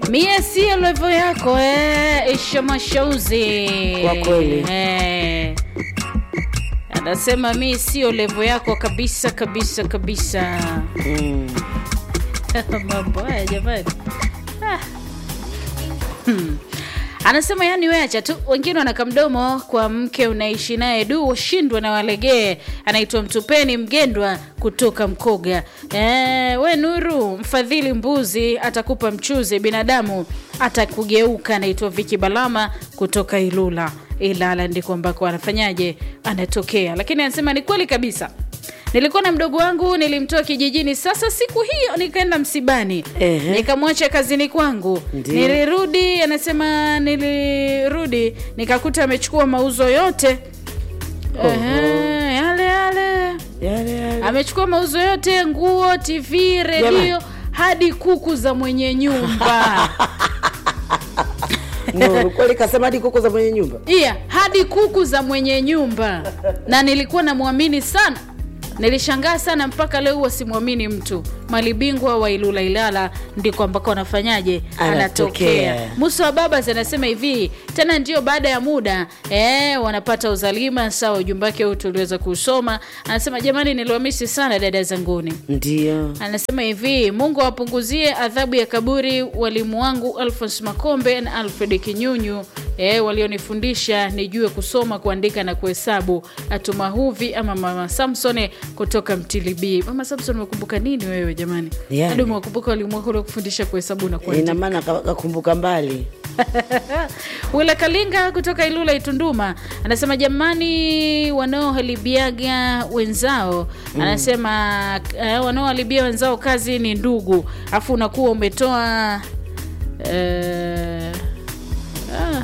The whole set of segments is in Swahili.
mie sio levo yako eh, isha mashauzi Kwa kweli. eh. anasema mi sio levo yako kabisa kabisa kabisa Mm. mambo haya jamani ah. hmm. anasema yani weacha tu wengine wanaka mdomo kwa mke unaishi naye du washindwa na walegee anaitwa mtupeni mgendwa kutoka mkoga e, we nuru mfadhili mbuzi atakupa mchuzi binadamu atakugeuka anaitwa viki balama kutoka ilula ilala ndiko ambako anafanyaje anatokea lakini anasema ni kweli kabisa nilikuwa na mdogo wangu nilimtoa kijijini sasa siku hiyo nikaenda msibani Ehe. nikamwacha kazini kwangu Ndiyo. nilirudi anasema nilirudi nikakuta amechukua mauzo yote Ehe, yale yale Yale, yale. amechukua mauzo yote nguo tv redio Jamani. hadi kuku za mwenye nyumba Nuru, kweli kasema hadi kuku za mwenye nyumba iya hadi kuku za mwenye nyumba na nilikuwa namwamini sana nilishangaa sana mpaka leo huwa simwamini mtu malibingwa wa ilula ilala ndiko ambako anafanyaje Anatokea. anatokea musa wa babas anasema hivi tena ndio baada ya muda eh, wanapata uzalima sawa ujumbe wake huu tuliweza kuusoma anasema jamani niliwamisi sana dada zanguni ndio anasema hivi mungu awapunguzie adhabu ya kaburi walimu wangu alfons makombe na alfred kinyunyu e, walionifundisha nijue kusoma kuandika na kuhesabu atumahuvi ama mama samson kutoka mtilibii mama samson umekumbuka nini wewe jamani Yani. hadi umewakumbuka walimu wako waliokufundisha kuhesabu na kuandika ina maana ka- kakumbuka mbali wila kalinga kutoka ilula itunduma anasema jamani wanaoharibiaga wenzao anasema uh, wanaoharibia wenzao kazi ni ndugu afu unakuwa umetoa uh, ah,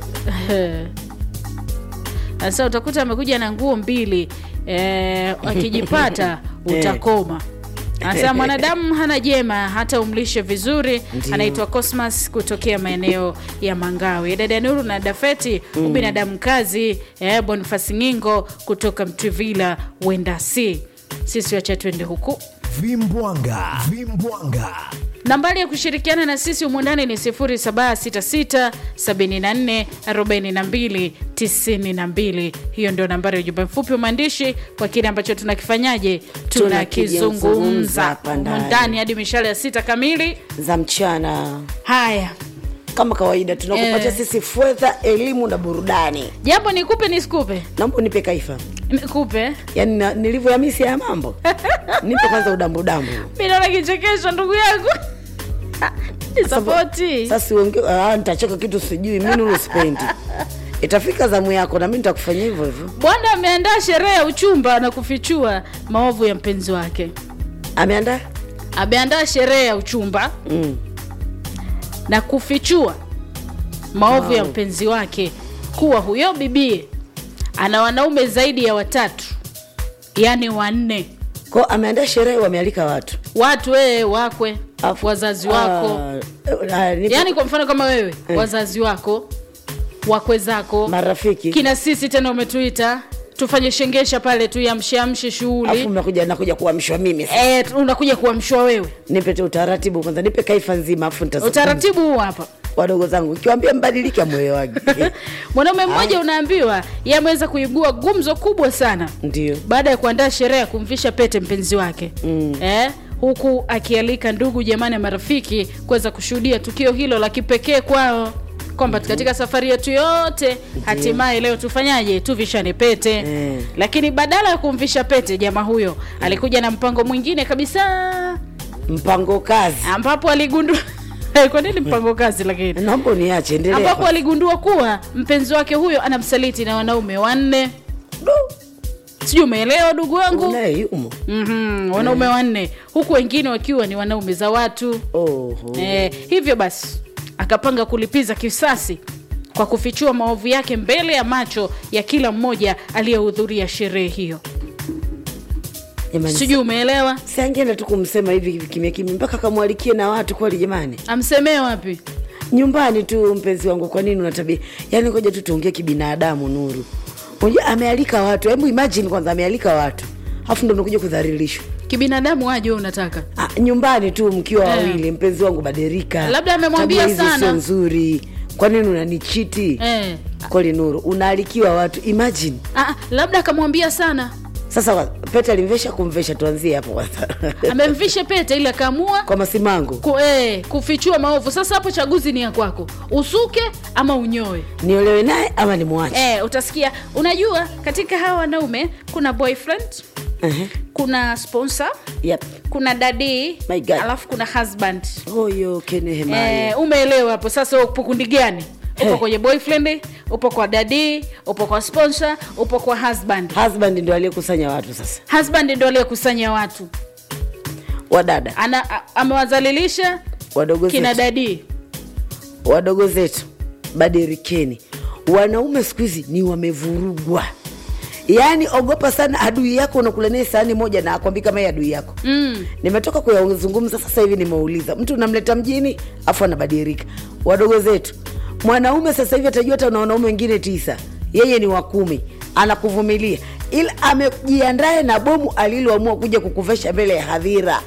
sasa utakuta amekuja na nguo mbili eh, akijipata utakoma anasema mwanadamu hana jema hata umlishe vizuri Ndio. anaitwa cosmas kutokea maeneo ya mangawe dada nuru na dafeti mm. ubinadamu kazi eh, bonifasi ngingo kutoka mtwivila wendasi sisi wacha twende huku vimbwanga vimbwanga nambari ya kushirikiana na sisi umundani ni 0766744292 hiyo ndio nambari ya ujumbe mfupi wa maandishi kwa kile ambacho tunakifanyaje tunakizungumza Tunakizungumza hapa ndani. umundani hadi mishale ya sita kamili za mchana haya kama kawaida tunakupatia Eh. sisi fedha elimu na burudani jambo nikupe nisikupe naomba unipe kaifa nikupe yaani na- nilivyohamisi haya mambo nipe kwanza udambudambu mi naona kichekesho ndugu yangu nisapoti sasa uonge- ah, nitacheka kitu sijui mi nuru sipendi itafika zamu yako na mi nitakufanyia hivyo hivyo bwana ameandaa sherehe ya uchumba na kufichua maovu ya mpenzi wake ameandaa ameandaa sherehe ya uchumba mm. na kufichua maovu ya mpenzi wake kuwa huyo bibie ana wanaume zaidi ya watatu yaani wanne ko ameandaa sherehe wamealika watu watu wewe wakwe Afu- wazazi wako Ah, ah, nipe- yaani kwa mfano kama wewe Eh. wazazi wako wakwe zako marafiki kina sisi tena umetuita tufanye shengesha pale tu yamsheamshe afu shughuli mnakuja nakuja kuamshwa mimi sasa. e, unakuja kuamshwa wewe nipe tu utaratibu kwanza nipe kaifa nzima afu nitazungumza. utaratibu huu hapa wadogo zangu ikiwambia mbadilike mwelewagi mwanaume mmoja unaambiwa ye ameweza kuibua gumzo kubwa sana ndio baada ya kuandaa sherehe ya kumvisha pete mpenzi wake Mm. eh, huku akialika ndugu jamani na marafiki kuweza kushuhudia tukio hilo la kipekee kwao kwamba katika safari yetu yote hatimaye leo tufanyaje tuvishane pete Mm. lakini badala ya kumvisha pete jamaa huyo alikuja na mpango mwingine kabisa mpango kazi ambapo aligundua kwa nini mpango kazi lakini naomba uniache endelea ambapo kwa- aligundua kuwa mpenzi wake huyo anamsaliti na wanaume wanne sijui umeelewa ndugu wangu unaye yumo mm-hmm, wanaume wanne huku wengine wakiwa ni wanaume za watu oho eh, hivyo basi akapanga kulipiza kisasi kwa kufichua maovu yake mbele ya macho ya kila mmoja aliyehudhuria sherehe hiyo jamani sijui umeelewa si angeenda tu kumsema hivi hivi kimya kimya mpaka kamwalikie na watu kweli jamani amsemee wapi nyumbani tu mpenzi wangu kwa nini unatabia yaani ngoja tu tuongee kibinadamu nuru unajua amealika watu hebu imagine kwanza amealika watu alafu ndo unakuja kudhalilishwa kibinadamu aje wewe unataka Ah, nyumbani tu mkiwa Eh. wawili mpenzi wangu badilika Labda amemwambia Tabia hizi sana. sio nzuri kwa nini unanichiti eh. kweli nuru unaalikiwa watu imagine ah, labda akamwambia sana sasa wa- pete alimvesha kumvesha tuanzie hapo kwanza amemvisha pete ili akaamua kwa masimango ku, eh, kufichua maovu sasa hapo chaguzi ni ya kwako usuke ama unyoe niolewe naye ama nimwache eh, utasikia unajua katika hawa wanaume kuna boyfriend Ehe. kuna sponsor Yep. kuna dadi My God. alafu kuna husband huyo kenehemaye eh, umeelewa hapo sasa upo kundi gani upo Eh. kwenye boyfriend upo kwa dadi upo kwa sponsor upo kwa husband husband ndo aliyekusanya watu sasa husband ndo aliyekusanya watu wadada ana a- amewazalilisha wadogo kina zetu dadi wadogo zetu badirikeni wanaume siku hizi ni wamevurugwa yaani ogopa sana adui yako unakula naye sahani moja na akwambi kama yeye adui yako mm. nimetoka kuyazungumza sasa hivi nimeuliza mtu unamleta mjini afu anabadilika wadogo zetu mwanaume sasa hivi atajua hata na wanaume wengine tisa yeye ni wa kumi anakuvumilia ila amejiandae na bomu aliloamua kuja kukuvesha mbele ya hadhira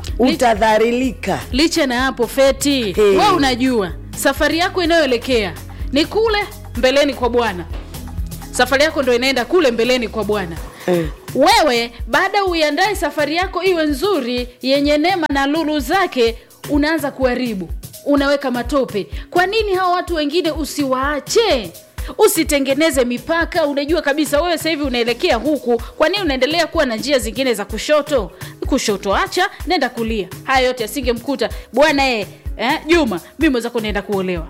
utadharilika licha na hapo feti Hey. we unajua safari yako inayoelekea ni kule mbeleni kwa bwana safari yako ndo inaenda kule mbeleni kwa bwana Eh. wewe baada uiandae safari yako iwe nzuri yenye neema na lulu zake unaanza kuharibu unaweka matope kwa nini hawa watu wengine usiwaache usitengeneze mipaka unajua kabisa wewe sasa hivi unaelekea huku kwa nini unaendelea kuwa na njia zingine za kushoto kushoto acha nenda kulia haya yote asingemkuta bwana e eh, juma mi mwenzako naenda kuolewa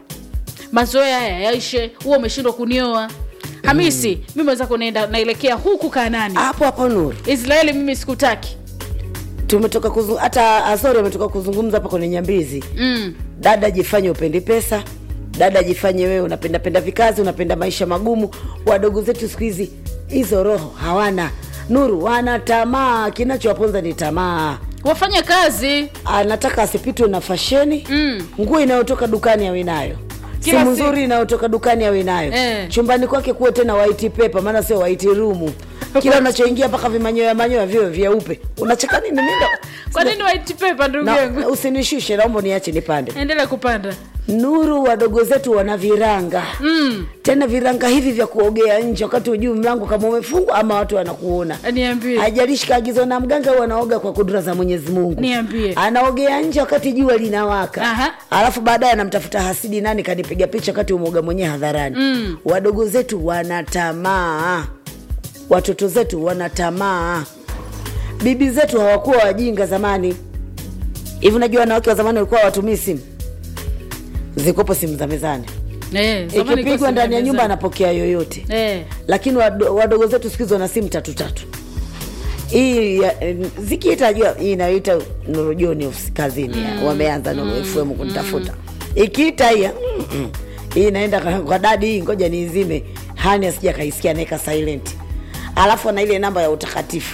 mazoea haya yaishe huwa umeshindwa kunioa hamisi mm. mi mwenzako naenda naelekea huku kanani hapo hapo nuru israeli mimi sikutaki tumetoka kuzung... hata azori ametoka kuzungumza hapa kwenye nyambizi mm. dada jifanye upendi pesa dada jifanye wewe unapendapenda vikazi unapenda maisha magumu wadogo zetu siku hizi hizo roho hawana nuru wana tamaa kinachowaponza ni tamaa wafanye kazi anataka asipitwe na fasheni Mm. nguo inayotoka dukani awe nayo Kila simu siku. nzuri inayotoka dukani awe nayo Eh. chumbani kwake kuwe tena white paper maana sio white room kila unachoingia mpaka vimanyoya manyoya vio vyeupe unacheka nini Mimi ndo- kwa nini white paper ndugu na, yangu usinishushe naomba niache nipande endelea kupanda nuru wadogo zetu wana viranga mm. tena viranga hivi vya kuogea nje wakati ujui mlango kama umefungwa ama watu wanakuona niambie hajalishi kaagizwa na mganga au anaoga kwa kudura za mwenyezi mungu Niambie. anaogea nje wakati jua linawaka Aha. alafu baadaye anamtafuta hasidi nani kanipiga picha wakati umeoga mwenyewe hadharani Mm. wadogo zetu wana tamaa watoto zetu wana tamaa bibi zetu hawakuwa wajinga zamani hivi unajua wanawake wa zamani walikuwa watumii simu zikopo simu za mezani eh, zamani ikipigwa kwa ndani ya simu nyumba mezani. anapokea yoyote eh. lakini wado- wadogo zetu siku hizi wana simu tatu tatu hii ya- eh, zikiita jua hii inayoita nurujoni ofisi kazini mm. wameanza nuru fm kunitafuta ikiita hii mm, mm. hii inaenda kwa- kwa dadi hii ngoja niizime hani asija kaisikia naeka silent alafu ana ile namba ya utakatifu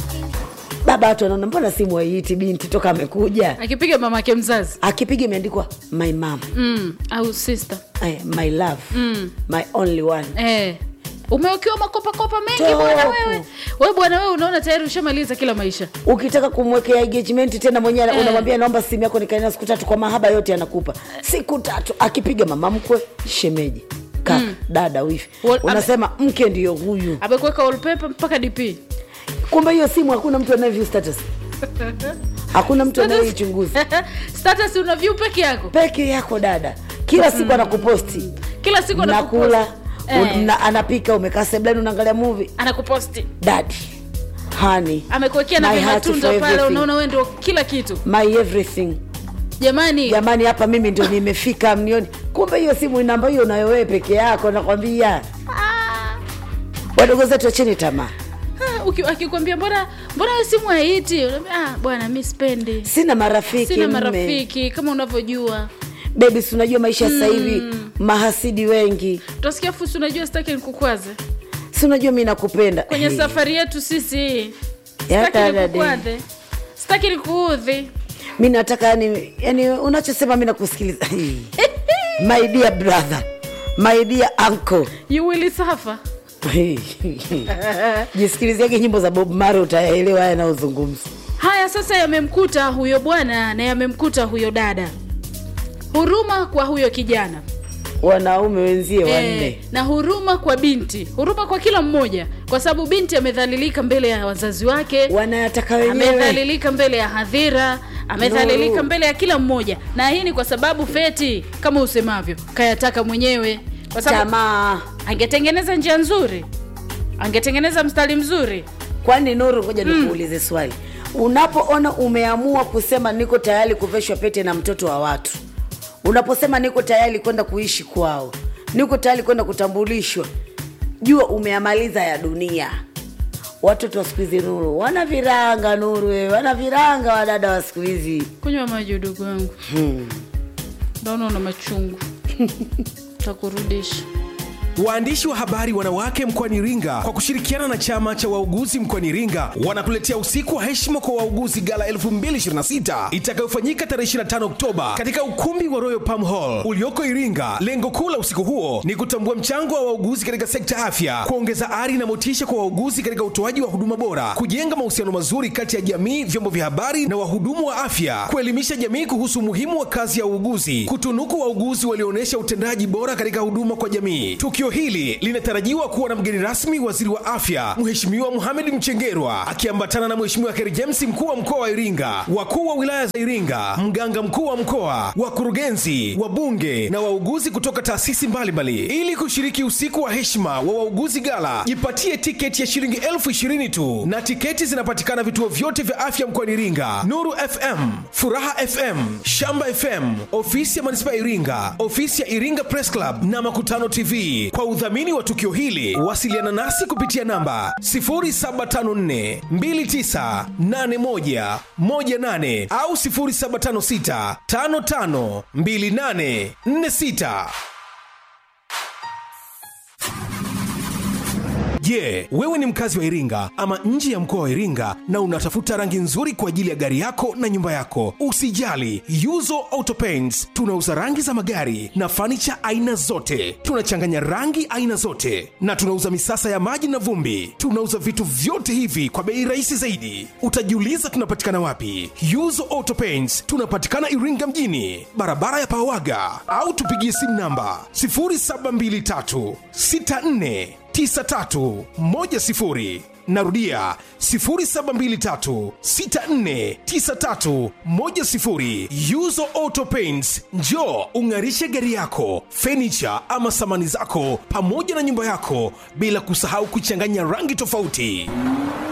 baba watu wanaona mbona simu haiiti binti toka amekuja akipiga mamake mzazi akipiga imeandikwa my mom mm. au sister eh, my love Mm. my only one eh. umewekewa makopakopa mengi Topu. bwana wewe we bwana wewe unaona tayari ushamaliza kila maisha ukitaka kumwekea engagement tena mwenyewe Eh. unamwambia naomba simu yako nikaena siku tatu kwa mahaba yote anakupa siku tatu akipiga mama mkwe shemeji kaka dada wifi Wal- unasema mke ndiyo huyu amekuweka wallpaper mpaka dp kumbe hiyo simu hakuna mtu anayeview status hakuna mtu anayeichunguza status una view peke yako peke yako dada kila siku anakuposti kila siku nakula anakupost. Eh. una- anapika umekaa seblani unaangalia movie anakuposti dadi hani amekuwekea na My heart vimatunda for pale everything. unaona wewe ndio kila kitu my everything jamani jamani hapa mimi ndio nimefika mnioni kumbe hiyo simu namba hiyo unayo wewe peke yako nakwambia Ah, wadogo zetu acheni tamaa ah, uki- akikwambia mbona mbona hiyo simu haiti Unaambia, ah, bwana mi spendi sina marafiki sina mme. marafiki kama unavyojua bebi si unajua maisha sasa hivi mahasidi wengi utasikia fusi unajua sitaki nikukwaze si unajua mi nakupenda kwenye Hey. safari yetu sisi Ya sitaki dada nikukwaze sitaki nikuudhi mi nataka yani, yani unachosema mi nakusikiliza my dear brother my dear uncle you will suffer jisikiliziage nyimbo za bob mare utayaelewa haya yanayozungumza haya sasa yamemkuta huyo bwana na yamemkuta huyo dada huruma kwa huyo kijana wanaume wenzie wanne Eh, na huruma kwa binti huruma kwa kila mmoja kwa sababu binti amedhalilika mbele ya wazazi wake wanayataka wenyewe amedhalilika mbele ya hadhira amedhalilika Nuru. mbele ya kila mmoja na hii ni kwa sababu feti kama usemavyo kayataka mwenyewe kwa sababu tamaa angetengeneza njia nzuri angetengeneza mstari mzuri kwani nuru ngoja nikuulize swali unapoona umeamua kusema niko tayari kuveshwa pete na mtoto wa watu unaposema niko tayari kwenda kuishi kwao niko tayari kwenda kutambulishwa jua umeamaliza ya dunia watoto wa siku hizi nuru wana viranga nuru wewe wana viranga wadada wa siku hizi kunywa maji udugu wangu naona una machungu takurudisha Waandishi wa habari wanawake mkoani Iringa kwa kushirikiana na chama cha wauguzi mkoani Iringa wanakuletea usiku wa heshima kwa wauguzi gala 2026 itakayofanyika tarehe 25 Oktoba katika ukumbi wa Royal Palm Hall ulioko Iringa. Lengo kuu la usiku huo ni kutambua mchango wa wauguzi katika sekta afya, kuongeza ari na motisha kwa wauguzi katika utoaji wa huduma bora, kujenga mahusiano mazuri kati ya jamii, vyombo vya habari na wahudumu wa afya, kuelimisha jamii kuhusu umuhimu wa kazi ya uuguzi, kutunuku wauguzi walioonyesha utendaji bora katika huduma kwa jamii. Tukio hili linatarajiwa kuwa na mgeni rasmi waziri wa afya Mheshimiwa Mohamed Mchengerwa akiambatana na Mheshimiwa Kheri James mkuu wa mkoa wa Iringa, wakuu wa wilaya za Iringa, mganga mkuu wa mkoa, wakurugenzi, wabunge na wauguzi kutoka taasisi mbalimbali. Ili kushiriki usiku wa heshima wa wauguzi gala, jipatie tiketi ya shilingi elfu ishirini tu, na tiketi zinapatikana vituo vyote vya afya mkoani Iringa: Nuru FM, Furaha FM, Shamba FM, ofisi ya manispaa ya Iringa, ofisi ya Iringa Press Club na Makutano TV. Kwa udhamini wa tukio hili, wasiliana nasi kupitia namba 0754 2981 18 au 0756 55 28 46. Je, wewe ni mkazi wa Iringa ama nje ya mkoa wa Iringa na unatafuta rangi nzuri kwa ajili ya gari yako na nyumba yako? Usijali, Yuzo Auto Paints tunauza rangi za magari na fanicha aina zote. Tunachanganya rangi aina zote na tunauza misasa ya maji na vumbi. Tunauza vitu vyote hivi kwa bei rahisi zaidi. Utajiuliza tunapatikana wapi? Yuzo Auto Paints tunapatikana Iringa mjini, barabara ya Pawaga, au tupigie simu namba 0723 64 9310 narudia 0723649310 yuzo auto paints njo ung'arishe gari yako fenicha ama samani zako pamoja na nyumba yako bila kusahau kuchanganya rangi tofauti